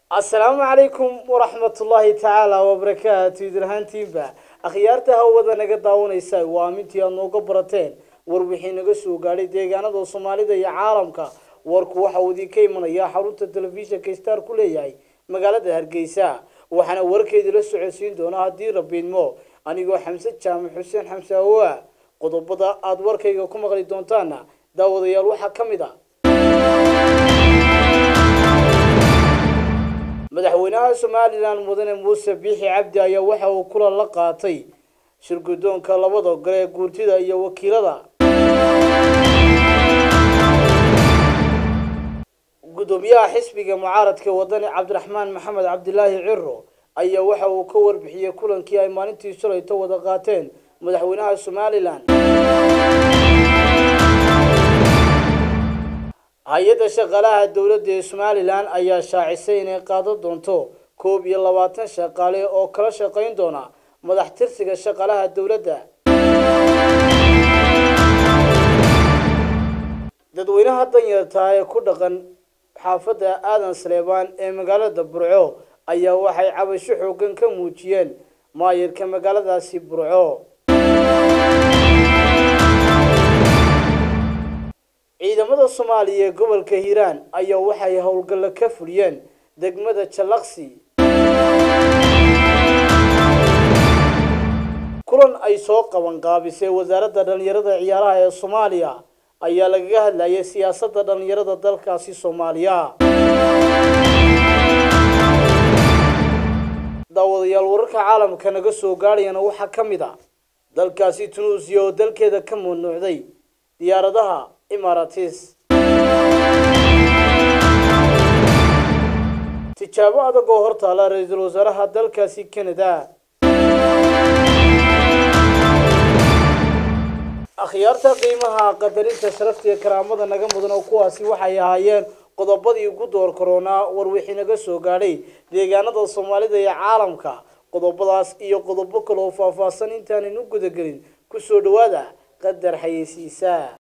asalaamu calaykum waraxmatullaahi tacaala wabarakaatu idrahaantiinba akhyaarta hawada naga daawanaysa waa amintii aad nooga barateen war wixii naga soo gaadhay deegaanada soomaalida iyo caalamka warku waxa uu idinka imanaya xarunta telefishinka star ku leeyahay magaalada hargeysa waxaana warkeedii la socodsiin doonaa haddii rabiidmo anigoo xamse jaamac xuseen xamse awoa qodobada aada warkayga ku maqli doontaana daawadayaal waxaa ka mid a madaxweynaha somalilan mudane muuse biixi cabdi ayaa waxa uu kulan la qaatay shirgudoonka labada gole ee guurtida iyo wakiilada gudoomiyaha xisbiga mucaaradka wadani cabdiraxmaan maxamed cabdilaahi ciro ayaa waxa uu ka warbixiyey kulankii ay maalintii shalayto wada qaateen madaxweynaha somalilan hay-adda shaqaalaha dowladda ee somalilan ayaa shaacisay inay qaadan doonto koob iyo labaatan shaqaale oo kala shaqayn doona madax tirsiga shaqaalaha dowladda dadweynaha danyartaa ee ku dhaqan xaafadda aadan saleebaan ee magaalada burco ayaa waxay cabasho xoogan ka muujiyeen maayirka magaaladaasi burco ciidamada soomaaliya ee gobolka hiiraan ayaa waxay howlgallo ka fuliyeen degmada jallaqsi kulan ay soo qaban qaabisay wasaaradda dhallinyarada ciyaaraha ee soomaaliya ayaa lagaga hadlayay siyaasadda dhallinyarada dalkaasi soomaaliya daawadayaal wararka caalamka naga soo gaadhayana waxaa ka mid a dalkaasi tunuusiya oo dalkeeda ka mamnuucday diyaaradaha imaratis tijaabo adag oo hortaala ra-iisul wasaaraha dalkaasi canada akhyaarta qiimaha qadarinta sharafta iyo karaamada naga mudan oo kuwaasi waxay ahaayeen qodobadii ugu door koronaa war wixii naga soo gaadhay deegaanada soomaalida iyo caalamka qodobadaas iyo qodobo kale oo faahfaahsan intaanan u gudagelin kusoo dhawaada qadar xayeysiisa